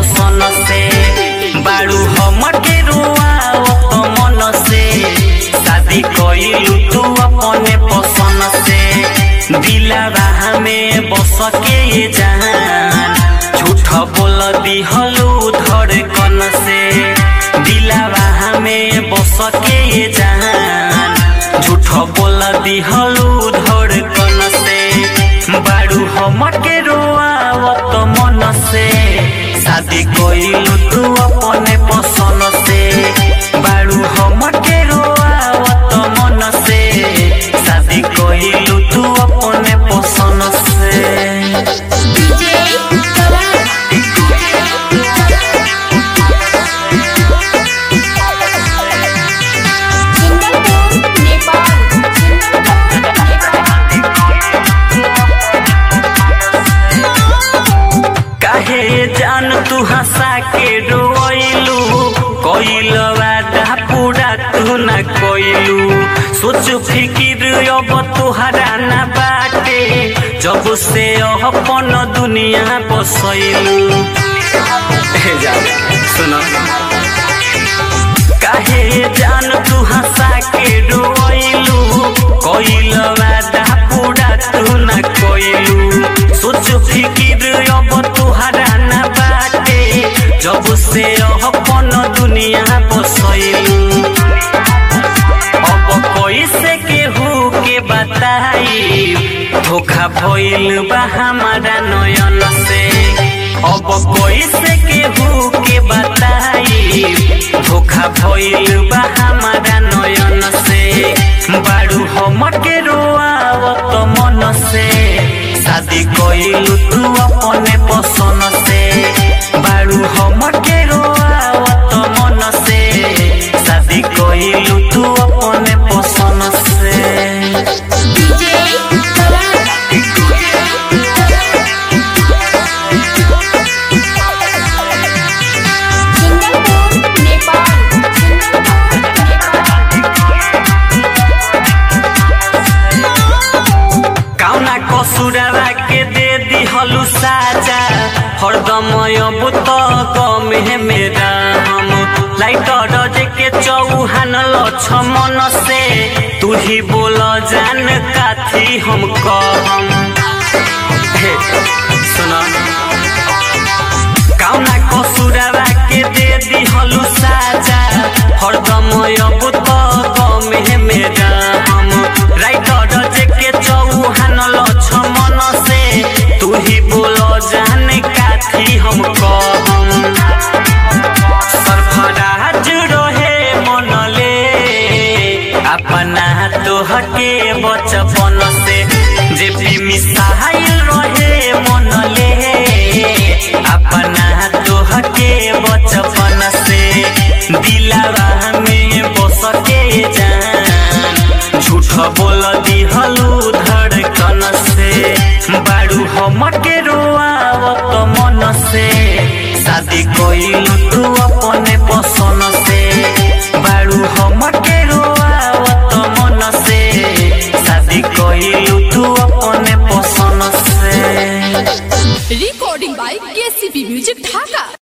पसंद से बारू हमर के रुआवत मन से शादी कइलू तू अपने पसंद से दिलवा में बस के ये जान झूठ बोल दिहलू धड़कन से दिलवा में बस के ये जान झूठ बोल दिहलू धड़कन से बारू हमर के रोआवत मन से शादी कइलू तू अपने पसंद से बारू हमर के रोआवत मन से शादी कइलू तू अपने पसंद से सिंगलपुर नेपाल काहे जान तू हंसा के रोइलू कोइल वादा पूरा तू न कोइलू सोच फिकिर अब तुहरा न बाटे जब से अपन दुनिया बसैलू जा सुनो काहे जान तू हंसा के रोइलू कोइल वादा पूरा तू न कोइलू सोच फिकिर अब तुहरा न बाटे जब से अपन दुनिया बसैलू अब कैसे केहू के बताई धोखा भइल बा हमारा नयन से अब कैसे केहू के बताई धोखा भइल बा हमारा नयन से बारू हमर के रोआवत मन से शादी कइलू तू अपने पसंद से बारू हमर के रोआवत मन से शादी कइलू तू अपने पसंद से सिंगलपुर नेपाल कौना कसुरवा के दे दिहलु साजा हरदम अब त गमे मेरा हम लाइटर जे के चौहान लछमन से तू ही बोल जान काथी हम कहम हे सुना कौना कसुरवा के दे दिहलु साजा हरदम अब त गमे मेरा हम राइटर जे के चौहान लछमन से तू ही बोल जान काथी हम कहम सरफराज रहे मनले अपना तोहके बचपन से जे भी मिसाइल रहे मनले अपना तोहके बचपन से दिलवा में बस के जान झूठ बोल दिहलू धड़कन से बारू हमर के रोआवत मन से शादी कइलू तू अपने पसंद से बारू हमर के रोआवत मन से शादी कइलू तू अपने पसंद से recording by KCP Music Dhaka.